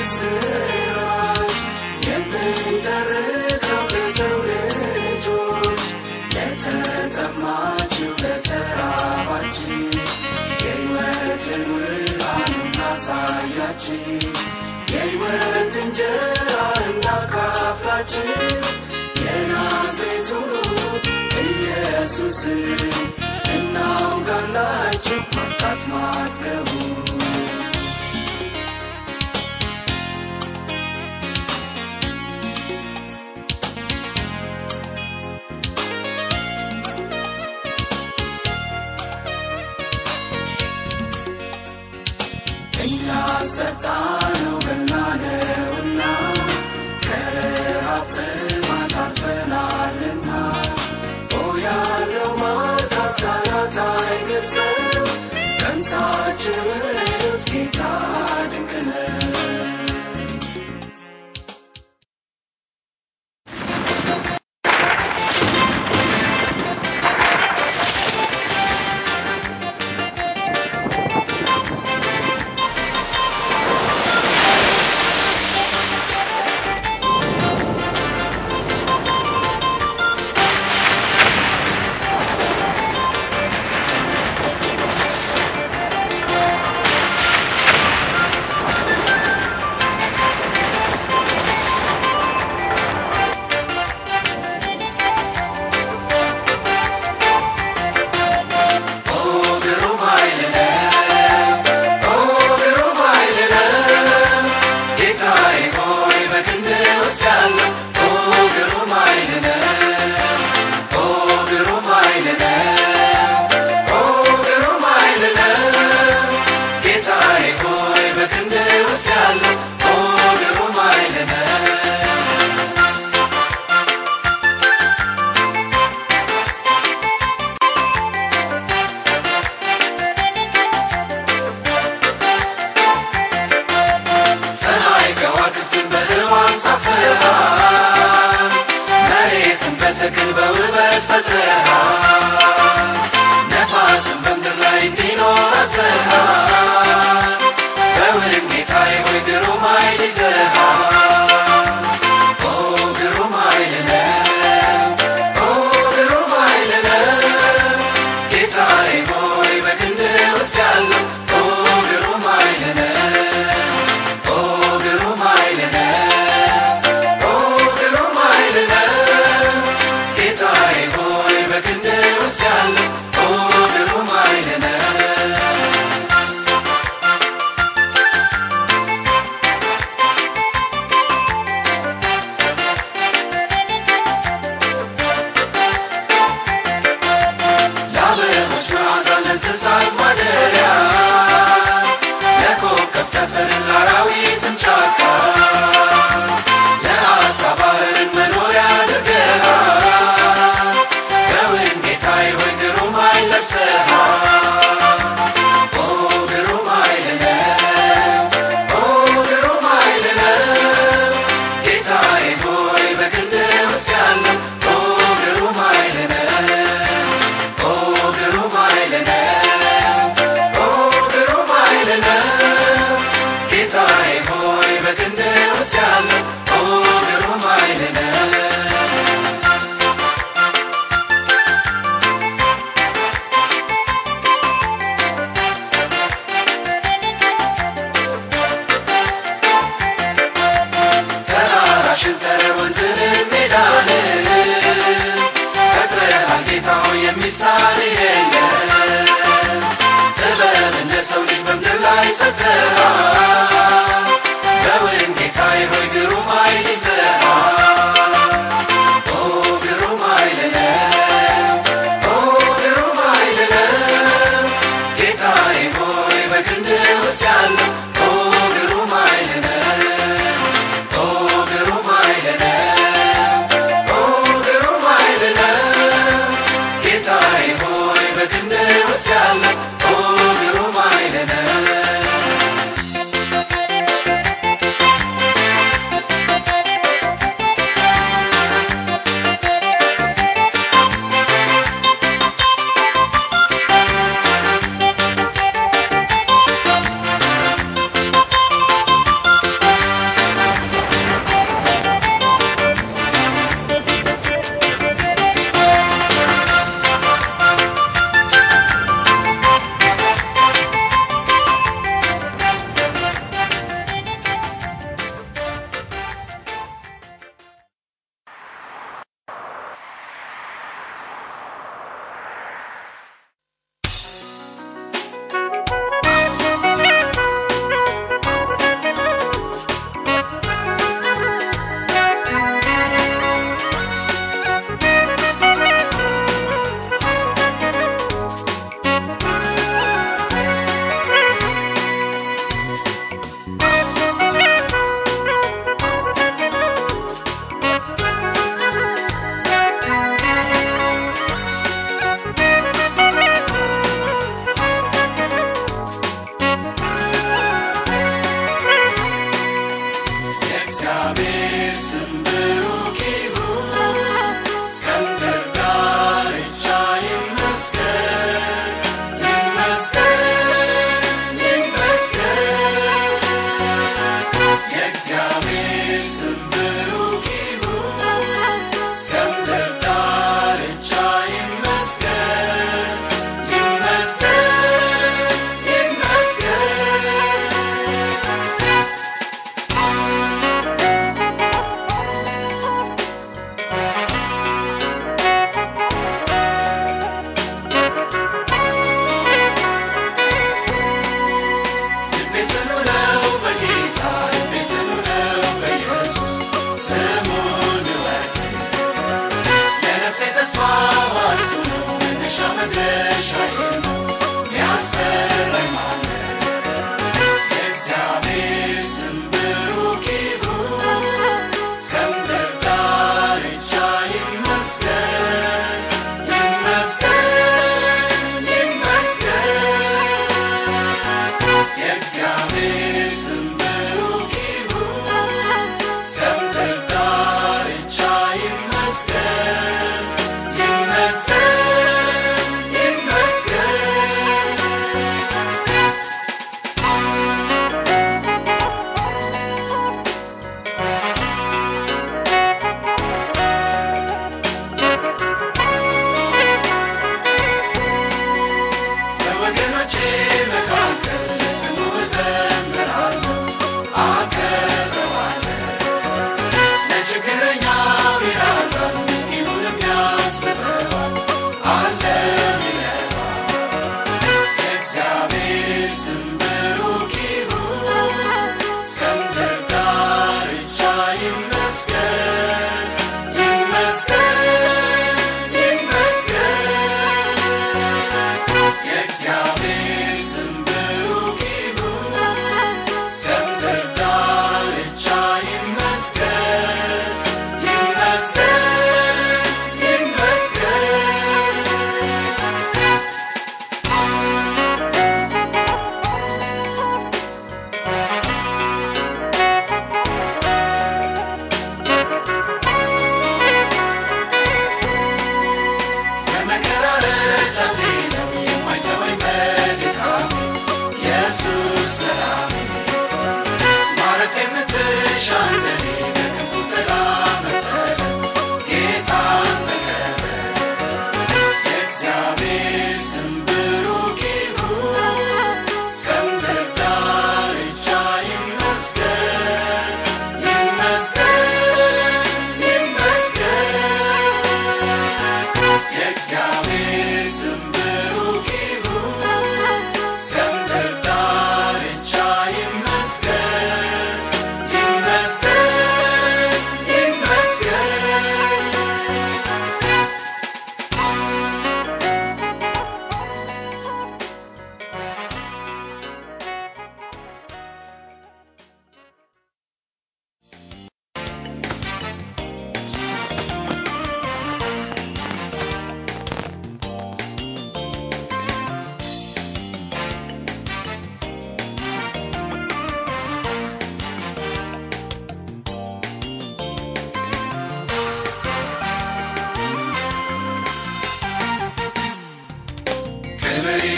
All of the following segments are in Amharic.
የምስራች የምንተርከው ለሰው ልጆች ለተጠማችው ለተራባችን የሕይወትን ውሃን እናሳያችን የሕይወት እንጀራ እናካፍላችን የናዝሬቱ ኢየሱስን እናውጋላችሁ ማጣት ማትገቡ እኛ አስጠጣነው በላነውና ከረሃብ ጥማት አርፈናልና ኦ ያለው ማርካት ቃላት አይገልጸው ቀምሳችሁ እዩት ጌታ ድንቅ ነው ኦ ግሩም ኃይል ነው ኦ ግሩም ኃይል ነው ጌታዬ ሆይ በክንድህ ውስጥ ያለው ኦ ግሩም ኃይል ነው ኦ ግሩም ኃይል ነው ኦ ግሩም ኃይል ነው ጌታዬ ሆይ በክንድህ ውስጥ ያለው ኦ ግሩም ኃይል ነው ፀሐይ ከዋክብትን በህዋን ሳፍረሃል መሬትን በተክል በውበት ፈጥረሃል ነፋስን በምድር ላይ እንዲኖር አዘሃል በውንም ጌታዬ ሆይ ግሩም ኃይል ይዘሃል ኦ ግሩም ኃይል ነው ኦ ግሩም ኃይል ነው ጌታዬ ሆይ በክንድህ ውስጥ ያለው ኦ ግሩም ኃይል ነው ኦ ግሩም ኃይል ነው ኦ ግሩም ኃይል ነው ጌታዬ ሆይ በክንድህ ውስጥ ያለው ኦ ግሩም ኃይል ነው ለአበቦች መዓዛ ለእንስሳት ማደሪያ ለኮከብ ጠፈርን ለአራዊትም ጫካ ለአሳ ባህርን መኖሪያ አድርገሃል በውን ጌታዬ ሆይ ግሩም ኃይል ለብሰሃል ኦ ግሩም ኃይል ነው ኦ ግሩም ኃይል ነው ጌታዬ ሆይ በክንድህ ውስጥ ያለው ኦ ግሩም ኃይል ነው ኦ ግሩም ኃይል ነው ኦ ግሩም ኃይል ነው ጌታዬ ሆይ በክንድህ ውስጥ ያለው ኦ ግሩም ኃይል ነው ተራራሽን ተረር ወንዝንም ሜዳንን ፈጥረሃል ጌታ ሆይ የሚሳን የለም ጥበብን ለሰው ልጅ በምድር ላይ ሰጥተሃል በውን ጌታዬ ሆይ ግሩም ኃይል ይዘሃል ኦ ግሩም ኃይል ነው ኦ ግሩም ኃይል ነው ጌታዬ ሆይ በክንድህ ውስጥ ያለው ኦ ግሩም ኃይል ነው ኦ ግሩም ኃይል ነው ኦ ግሩም ኃይል ነው ጌታዬ ሆይ በክንድህ ውስጥ ያለው ኦ ግሩም ኃይል ነው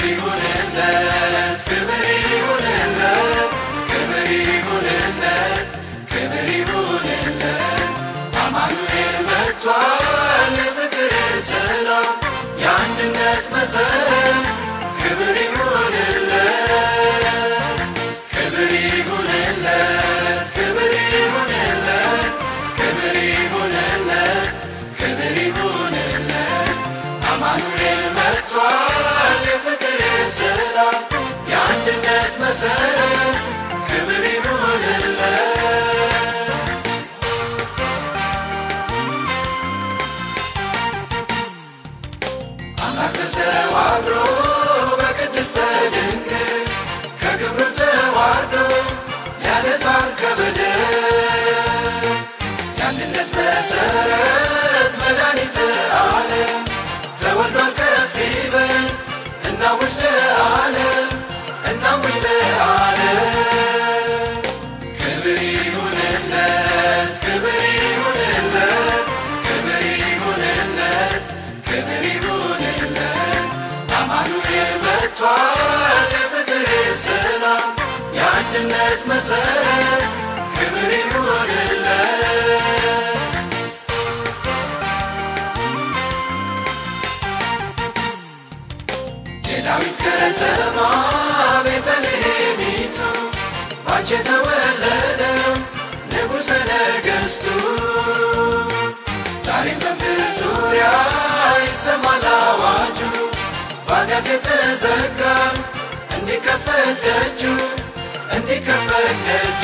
ይሁንለት ክብር ይሁንለት ክብር ይሁንለት ክብር ይሁንለት አማኑኤል መጥቷል የፍቅር ሰላም የአንድነት መሰረት ክብር ይሁንለት ክብር ይሁንለት ክብር ይሁንለት ክብር ይሁንለት ክብር ይሁንለት አማኑኤል መጥቷል የፍቅር ሰላም የአንድነት መሰረት ክብር ይሁንለት አምላክ በሰው አድሮ በቅድስተ ድንግል ከክብሩ ተዋርዶ ሊያነጻን ከበደል የአንድነት መሰረት መድኃኒተ ዓለም ተወልዷል ከፍ ይበል እናውጅ ለዓለም እናውጅ ለዓለም ክብር ይሁንለት ክብር ይሁንለት ክብር ይሁንለት ክብር ይሁንለት አማኑኤል መጥቷል የፍቅር ሰላም የአንድነት መሰረት ክብር ይሁንለት የዳዊት ከተማ ቤተልሔሚቱ ባንቺ የተወለደው ንጉሠ ነገሥቱ ዛሬም በምድር ዙሪያ ይሰማል አዋጁ በኃጢአት የተዘጋ እንዲከፈት ደጁ እንዲከፈት ደጁ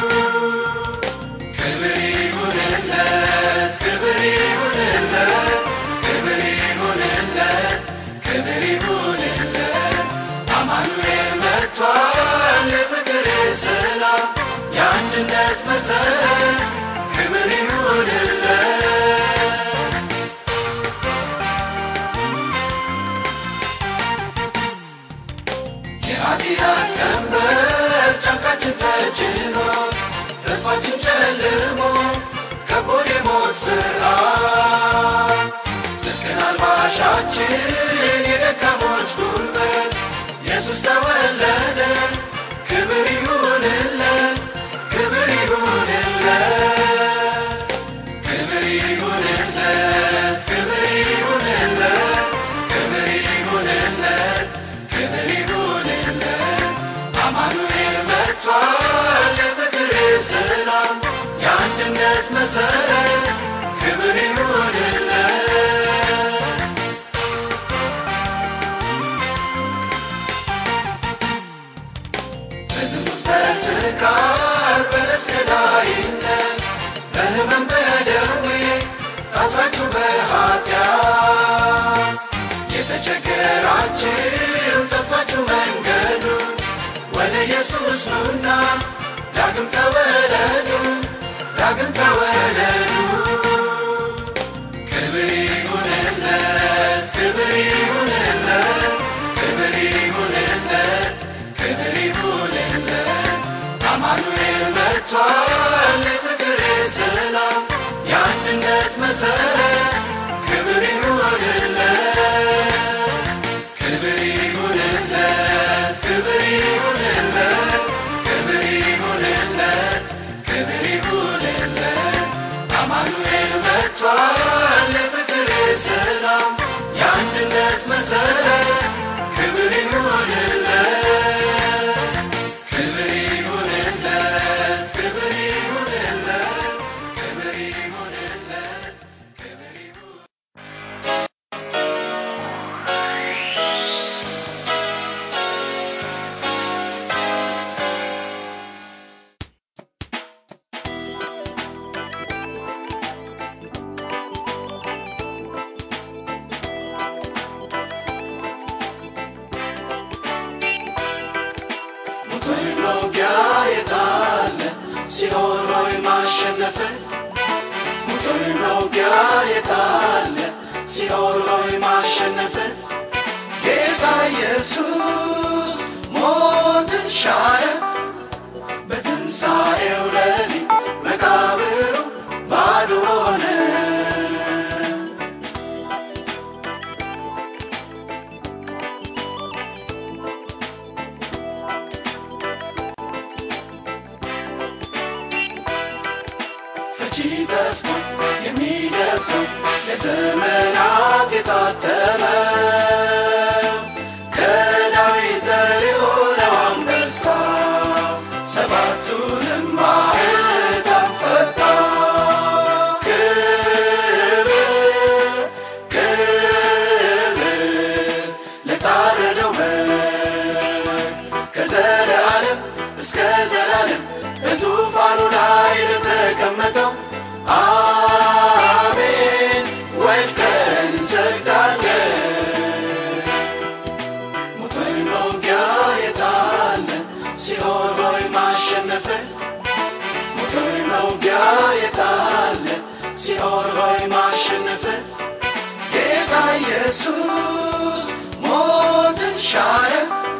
ክብር ይሁንለት ክብር ይሁንለት ክብር ይሁንለት ክብር ይሁንለት አማኑኤል መጥቷል የፍቅር ሰላም የአንድነት መሰረት ክብር ይሁንለት የኃጢአት ቀንበር ጫንቃችን ተጭኖ ተስፋችን ጨልሞ ከቦን የሞት ፍርሃት ጽድቅን አልባሻችን የደካሞች ጉልበት ኢየሱስ ተወለደ ክብር ይሁንለት ክብር ይሁንለት ክብር ይሁንለት ክብር ይሁንለት ክብር ይሁንለት ክብር ይሁንለት አማኑኤል መጥቷል የፍቅር ሰላም የአንድነት መሰረት ክብር ይሁንለት በዝሙት በስካር በነፍስ ገዳይነት በህመም በደዌ ታስራችሁ በኃጢአት የተቸገራችሁ ጠፍቷችሁ መንገዱ ወደ ኢየሱስ ኑና ዳግም ተወለዱ ዳግም ተወለዱ ክብር ይሁንለት ክብር ይሁንለት ክብር ይሁንለት ክብር ይሁንለት አማኑኤል መጥቷል የፍቅር ሰላም የአንድነት መሰረት ክብር ይሁንለት ክብር ይሁንለት ክብር ይሁንለት ክብር ይሁንለት ክብር ይሁንለት አማኑኤል መጥቷል የፍቅር ሰላም የአንድነት መሰረት ክብር ይሁንለት ክብር ይሁንለት ክብር ይሁንለት ክብር ይሁንለት ክብር ይሁን ሞቶኝ መውጊያ የታለ ሲኦል ሆይ ማሸነፍ ሞቶኝ መውጊያ የታለ ሲኦል ሆይ ማሸነፍ ጌታ ኢየሱስ ሞትን ሻረ በትንሣኤው ሌሊት መቃብሩ ባዶ ሆነ ጠፍቶ የሚደፍረው ለዘመናት የታተመው ከዳዊት ዘር የሆነው አንበሳ ሰባቱንም ማኅተም ፈታ። ክብር ክብር ለታረደው በግ ከዘለዓለም እስከ ዘላለም በዙፋኑ ላይ ለተቀመጠው አሜን ወድቀን እንሰግዳለን። ሞቶይ መውጊያ የታለ ሲኦል ሆይ ማሸነፍ ሞቶይ መውጊያ የታለ ሲኦል ሆይ ማሸነፍ ጌታ ኢየሱስ ሞትን ሻረ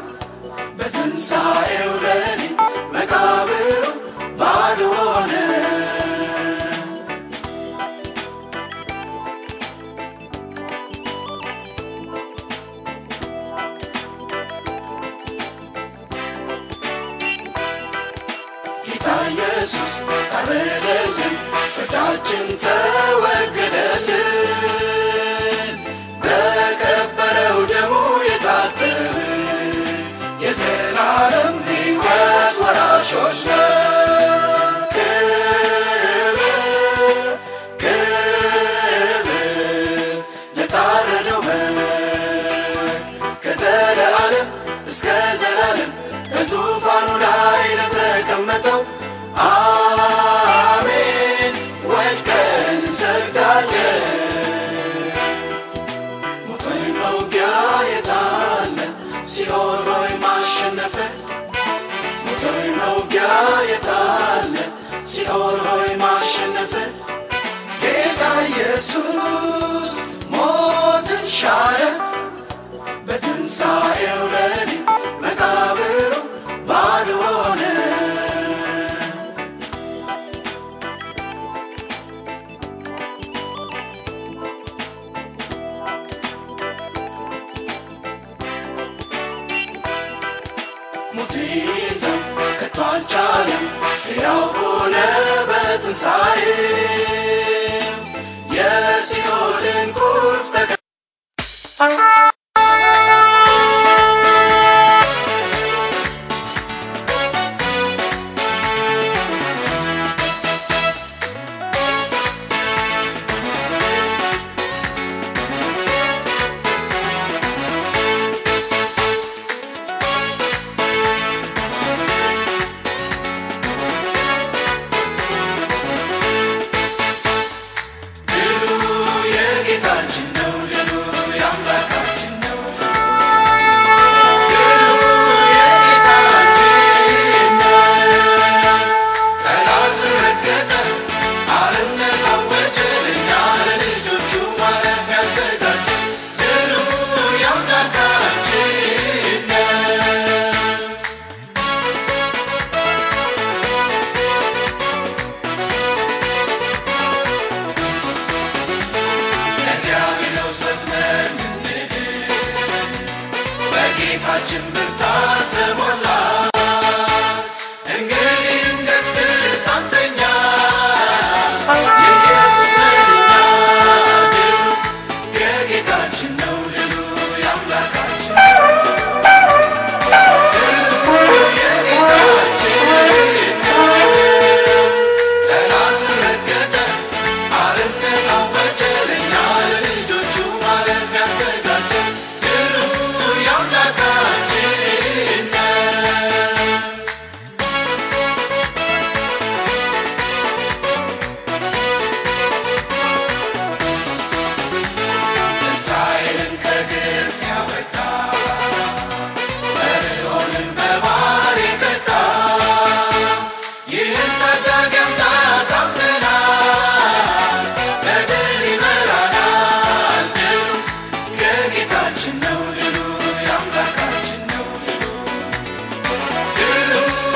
በትንሣኤው ሌሊት መቃብሩ ባዶ ሆነ። ጌታ ኢየሱስ ታረደልን፣ ፍርዳችን ተወገደልን። በከበረው ደሙ የታተምን የዘላለም ሕይወት ወራሾች ነን። ክብር ክብር ለታረደው በግ ከዘለዓለም እስከ ዘላለም በዙፋኑ ላይ ለተቀመጠው አሜን ወድቀን እንሰግዳለን። ሞቶይ መውጊያ የታለ ሲኦል ሆይ ማሸነፍ ሞቶይ መውጊያ የታለ ሲኦል ሆይ ማሸነፍ ጌታ ኢየሱስ ሞትን ሻረ በትንሣኤው ሌሊት መቃብሩ ባዶ ሆነ። ሞት ሊይዘው ከቶ አልቻለም፣ ሕያው ሆነ በትንሣኤው የሲኦልን ቁልፍ ተቀ ድሉ የጌታችን ነው፣ ድሉ የአምላካችን ነው። ድሉ የጌታችን ነው። ጠላት ረገጠ፣ አርነት አወጀ፣ ለእኛ ለልጆቹ ማረፊያ አዘጋጀ። ድሉ የአምላካችን ነው። ለዲያብሎስ ወጥመድ ምንድን በጌታችን ብርታት ተሞላ። እንግዲህ እንገስግስ አንተኛ የኢየሱስ ነንኛ። ድሉ የጌታችን ነው፣ ድሉ የአምላካችን ነው። ድሉ የጌታችን ነው። ጠላት ረገጠ፣ አርነት አወጀ፣ ለእኛ ለልጆቹ ማረፊያ አዘጋጀ። ድሉ የአምላካችን ነው። እስራኤልን ከግብፅ ያወጣ ፈርዖንን በባሕር የቀጣ ይህን ታዳጊ አምላክ አምነናል፣ በድል ይመራናል። ድሉ የጌታችን ነው፣ ድሉ የአምላካችን ነው። ድሉ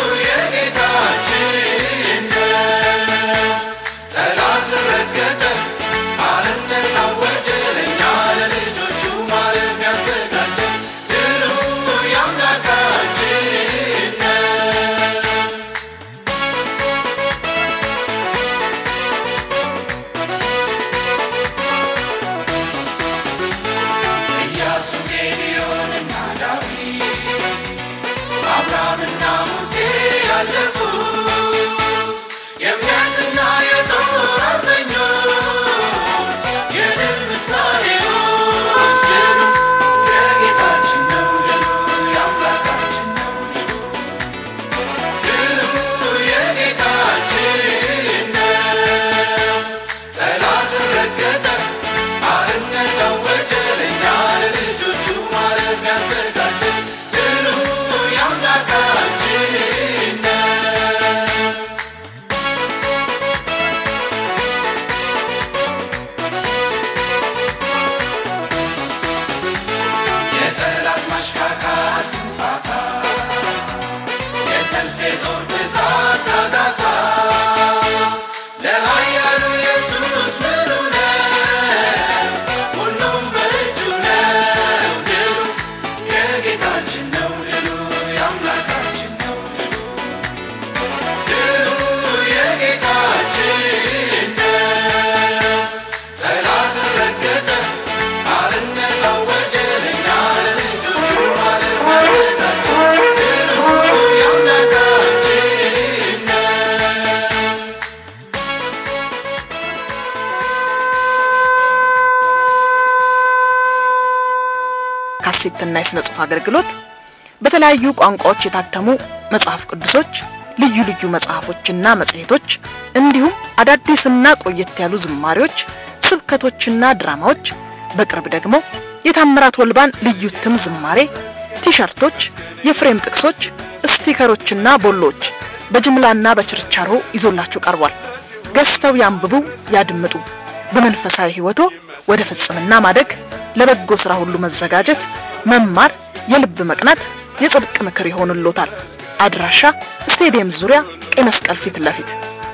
የጌታችን ነው። ጠላት ረገጠ፣ አርነት አወጀ፣ ለእኛ ለልጆቹ ማረፊያ አዘጋጀ። ድሉ የአምላካችን ነው። ካሴትና የሥነ ጽሑፍ አገልግሎት፣ በተለያዩ ቋንቋዎች የታተሙ መጽሐፍ ቅዱሶች፣ ልዩ ልዩ መጽሐፎችና መጽሔቶች እንዲሁም አዳዲስና ቆየት ያሉ ዝማሬዎች፣ ስብከቶችና ድራማዎች፣ በቅርብ ደግሞ የታምራት ወልባን ልዩ እትም ዝማሬ፣ ቲሸርቶች፣ የፍሬም ጥቅሶች፣ ስቲከሮችና ቦሎዎች በጅምላና በችርቻሮ ይዞላችሁ ቀርቧል። ገዝተው ያንብቡ፣ ያድምጡ። በመንፈሳዊ ሕይወቶ ወደ ፍጽምና ማደግ፣ ለበጎ ሥራ ሁሉ መዘጋጀት፣ መማር የልብ መቅናት፣ የጽድቅ ምክር ይሆንሎታል። አድራሻ ስቴዲየም ዙሪያ ቀይ መስቀል ፊት ለፊት